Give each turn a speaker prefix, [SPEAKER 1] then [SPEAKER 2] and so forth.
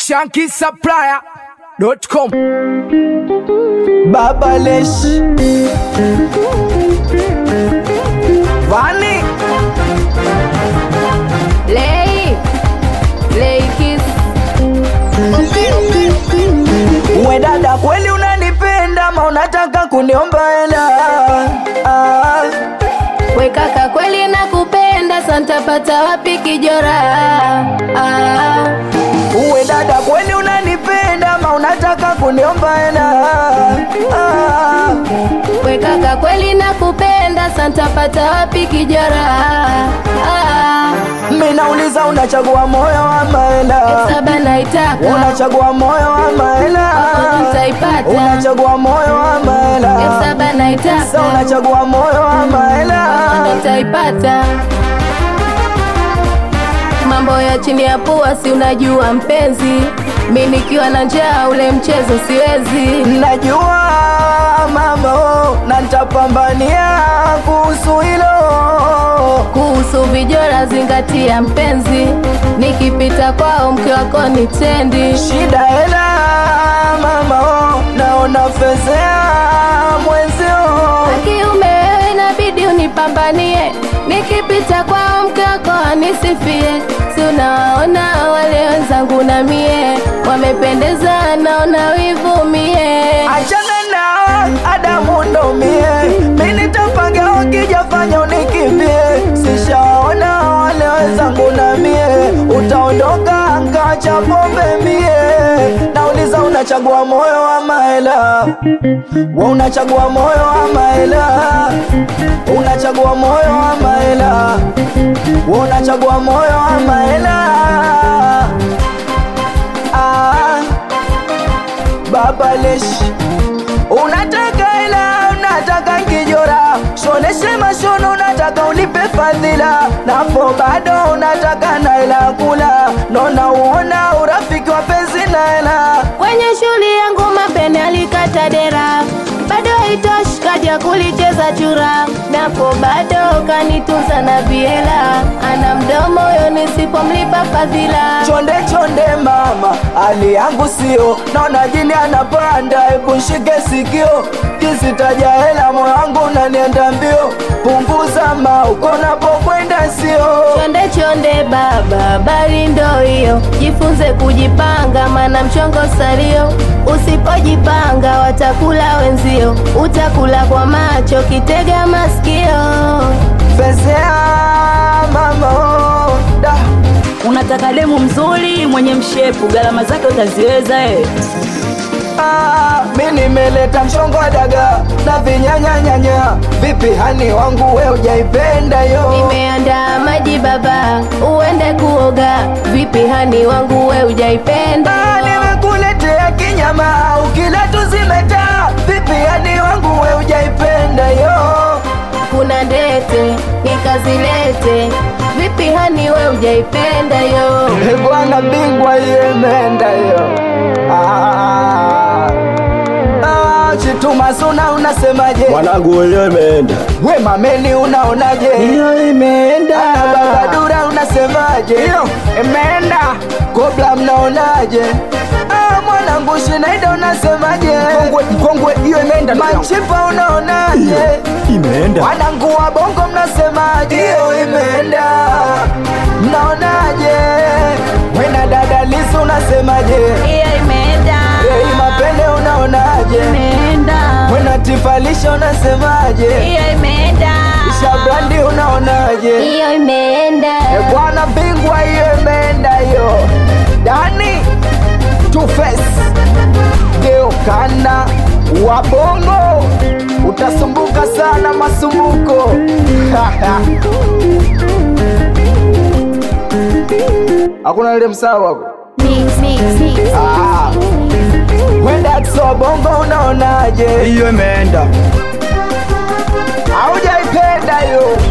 [SPEAKER 1] shankisupplier.com
[SPEAKER 2] Babalesh Vani
[SPEAKER 3] Lay, lay kiss.
[SPEAKER 2] we dada, kweli unanipenda ma unataka kuniomba hela? Ah,
[SPEAKER 3] We kaka kweli nakupenda, santapata wapi kijora? Ah,
[SPEAKER 2] we dada, kweli unanipenda ma unataka kuniomba hela? Ah,
[SPEAKER 3] we kaka kweli nakupenda, santapata wapi kijora? Ah,
[SPEAKER 2] mi nauliza unachagua moyo ama hela?
[SPEAKER 3] saba naitaka
[SPEAKER 2] Unachagua moyo ama hela?
[SPEAKER 3] nitaipata.
[SPEAKER 2] Unachagua moyo ama hela?
[SPEAKER 3] saba
[SPEAKER 2] Sasa
[SPEAKER 3] naitaka
[SPEAKER 2] unachagua moyo ama hela?
[SPEAKER 3] nitaipata. Mambo ya chini ya pua, si unajua mpenzi, mi nikiwa na njaa ule mchezo siwezi.
[SPEAKER 2] Najua mama, oh, na nitapambania kuhusu hilo.
[SPEAKER 3] kuhusu vijora zingatia mpenzi, nikipita kwao mke wako ni tendi.
[SPEAKER 2] Shida hela mama, oh, naona fezea mwenzio.
[SPEAKER 3] Kiume wewe inabidi unipambanie, nikipita kwao mke wako anisifie. Si unawaona wale wenzangu na mie wamependeza, naona wivu mie.
[SPEAKER 2] Achana na Adamu ndo mie, mi nitapanga ukijafanya unikimbie. Sishaona wale wenzangu na mie, utaondoka nkacha pombe mie. Nauliza unachagua moyo ama hela? We unachagua moyo ama hela? Unachagua moyo ama hela? We unachagua moyo ama hela? Ah, Baba Lesh Unataka hela, unataka kijora, shoneshe mashono, unataka unipe fadhila, napo bado unataka na hela kula, nona uona urafiki wa penzi na hela.
[SPEAKER 3] Kwenye shuli yangu mapene alikata dera, bado haitoshi kaja kulicheza chura, napo bado kanitunza na viela, ana mdomo yo nisipomlipa fadhila.
[SPEAKER 2] Chonde chonde mama, hali yangu sio, naona jini anapanda, hebu shike sikio, kisitaja hela moyo wangu unanienda mbio, punguza mauko napokwenda sio
[SPEAKER 3] Chonde chonde baba, bali ndo hiyo, jifunze kujipanga, mana mchongo salio. Usipojipanga watakula wenzio, utakula kwa macho, kitega masikio.
[SPEAKER 2] Fezea mama oh, da
[SPEAKER 4] Unataka demu mzuri mwenye mshepu, gharama zake utaziweza eh?
[SPEAKER 2] ah, mi nimeleta mchongo wa daga na vinyanyanyanya. Vipi hani wangu we ujaipenda yo?
[SPEAKER 3] Nimeandaa maji baba, uende kuoga. Vipi hani wangu we ujaipenda?
[SPEAKER 2] Ah, nimekuletea kinyama ukila tuzimeta. Vipi hani wangu we ujaipenda yo?
[SPEAKER 3] Kuna ndete nikazilete. Vipi hani we ujaipenda yo?
[SPEAKER 2] Eh, Bwana bingwa hiyo imeenda hiyo. Ah, ah, Chituma suna unasemaje?
[SPEAKER 5] Mwanangu wenyewe imeenda.
[SPEAKER 2] We mameni unaonaje?
[SPEAKER 5] Hiyo imeenda.
[SPEAKER 2] Ah, Baba Dura unasemaje? Hiyo imeenda. Kobla mnaonaje? Ah, mwanangu Shinaida unasemaje? Mkongwe, mkongwe hiyo imeenda. Machipa unaonaje?
[SPEAKER 5] Imeenda.
[SPEAKER 2] Wanangu wa bongo mnasemaje? Hiyo imeenda. Mnaonaje? Wena dada Lisu unasemaje?
[SPEAKER 4] Hiyo imeenda,
[SPEAKER 2] Ei mapende unaonaje?
[SPEAKER 4] imeenda,
[SPEAKER 2] Wena tifalisha unasemaje?
[SPEAKER 4] hiyo imeenda,
[SPEAKER 2] Shabrandi unaonaje?
[SPEAKER 3] Hiyo imeenda.
[SPEAKER 2] E bwana bingwa hiyo imeenda hiyo. Dani Two Face geukana wabongo utasumbuka sana masumbuko hakuna ile msawa wako
[SPEAKER 3] Mix, mix, mix.
[SPEAKER 2] Ah. wenda kisoa bongo unaonaje
[SPEAKER 5] Hiyo imeenda.
[SPEAKER 2] haujaipenda hiyo